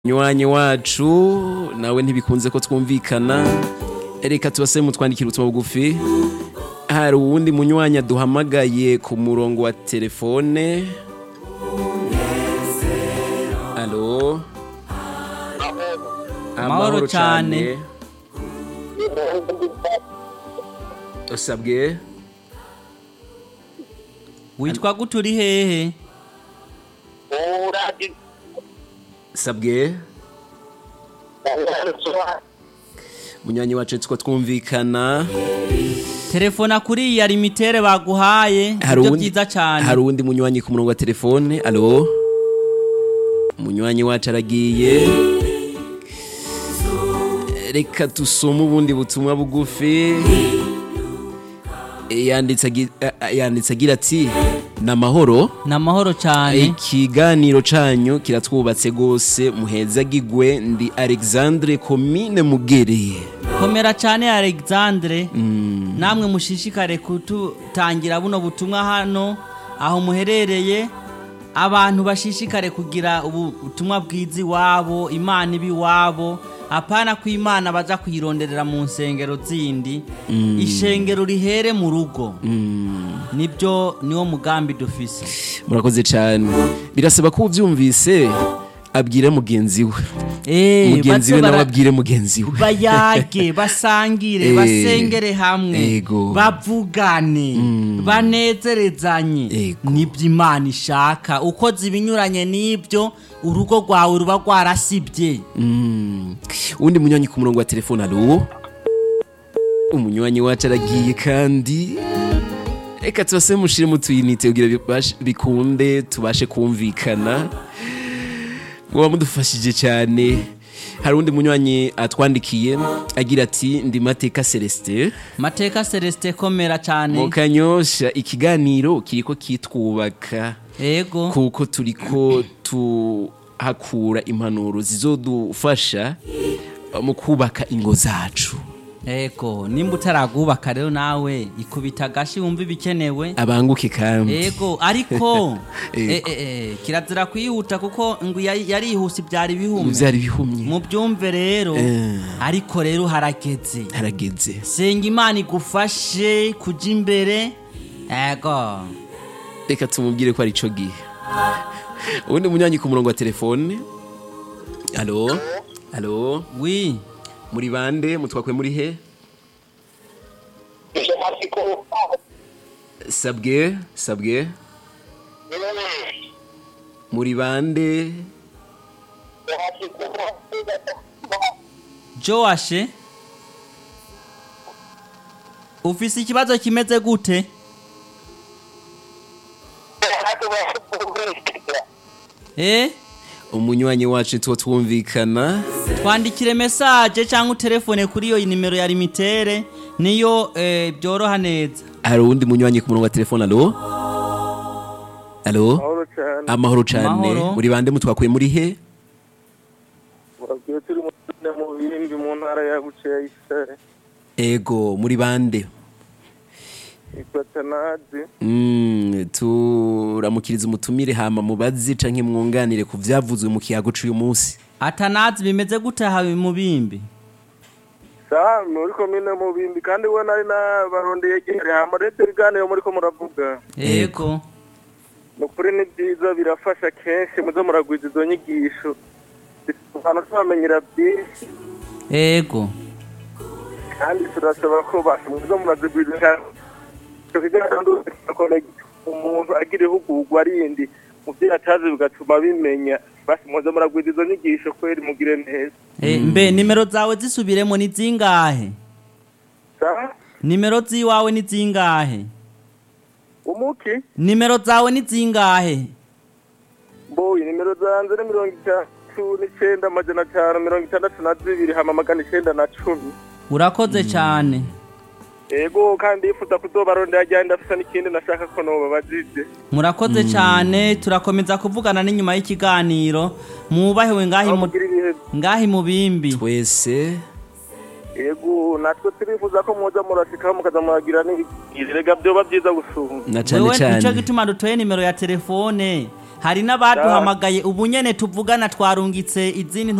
nywanyi wacu nawe ntibikunze ko twumvikana reka tubase mutwandikira ubutumwa bugufi hari uwundi munywanyi aduhamagaye ku murongo wa telefone alo Amahoro cane. usabwe witwa gute uri hehe sabwe munywanyi wacu two twumvikana telefona kuri iyi limitere baguhaye hari ibyo uwundi- byiza cyane hari uwundi munywanyi ku murongo wa telefone alo munywanyi wacu aragiye reka dusome ubundi butumwa bugufi yanditse agi- a- a- yanditse agira ati ni amahoro ni amahoro cyane ikiganiro canyu kiratwubatse rwose muhezagigwe ndi alexandre komine mugereye komera cyane alexandre namwe mushishikare kututangira buno butumwa hano aho muherereye abantu bashishikare kugira ubu butumwa bwiza iwabo imana iba iwabo apana ko imana baza kuyironderera mu nsengero zindi ishengero rihere mu rugo nibyo niwo mugambi dufise murakoze cyane birasaba ko ubyumvise abwire mugenzi we Eh, mugenzi we baze nawe bara- abwire mugenzi we bayage basangire Eh, basengere hamwe ego. bavugane banezerezanye Ego. nibyo imana ishaka ukoze ibinyuranye n'ibyo urugo rwawe ruba rwarasibye Mm. uwundi munywanyi ku murongo wa telefone alo umunywanyi wacu aragiye kandi reka tubase mushire mu tuyinite kugira bibashe- bikunde tubashe kumvikana muba mudufashije cyane hari uwundi munywanyi atwandikiye agira ati ndi mateka celestin mateka celestin komera cyane mu kanyosha ikiganiro kiriko kitwubaka ego kuko turiko tuhakura impanuro zizodufasha mu kubaka ingo zacu ego nimba utaragubaka rero nawe ikubita agashi wumva ibikenewe abanguke kandi ego ariko Ego. eh, eh, eh, kirazira kwihuta kuko ngo yari- yarihuse ibyari bihumye byari bihumye mubyumve rero Eh. ariko rero harageze harageze senga imana igufashe kujya imbere ego reka tumubwire ko ari ico gihe ubundi munywanyi ku murongo wa telefone alo alo wi muri bande mutwakwe muri he sabwe sabwe muri bande joashe ufise ikibazo kimeze gute eh umunywanyi wacu tuwo twumvikana twandikire mesaje cyangwa utelefone kuri iyo nimero ya limitere niyo eh, byoroha neza hari uwundi munywanyi ku murongo wa telefone alo alo amahoro cyane amahoro cyane Amahoro. muri bande mutwakuye muri he muragiye turi mu mu bindi mu ntara ya buceya y'isare ego muri bande yitwa tanazi Mm, turamukiriza umutumire hama mubazi canke mwunganire ku vyavuzwe mu kiyago c'uyu munsi atanazi bimeze gute hawe mu bimbi sa muri komine mu bindi kandi we nari nabarondeye igihe hama rete ibiganiro muriko muravuga ego ni ukuri ni byiza birafasha kenshi muze muragwiza izo nyigisho abantu tubamenyera byinshi ego kandi turasaba ko basha muze murazigwiza cyane icyo kiganiro ndakora umuntu agira ihugurwa rindi mu byo atazi bigatuma bimenya basi muze muragwiza izo nyigisho kweri mugire neza Eh, mbe nimero zawe zisubiremo ni zingahe sa nimero ziwawe ni zingahe umuki nimero zawe ni zingahe mboyi nimero zanjye ni mirongo itatu n'icyenda amajana atanu mirongo itandatu na zibiri hama magana icyenda na cumi urakoze cyane ego kandi yifuza kuzobarondera ajyanye ndafisa n'ikindi nashaka ko nobabajije murakoze cyane turakomeza kuvugana n'inyuma y'ikiganiro mwubahiwe ngahi aho mu mugira ibihe ngahi mu bimbi twese ego natwe turifuza ko muza murashikaho mukaza muragira n'ibirega byoba byiza gusumba na cane wewe nico cane gituma dutoye nimero ya telefone hari n'abaduhamagaye ubu nyene tuvugana twarungitse izindi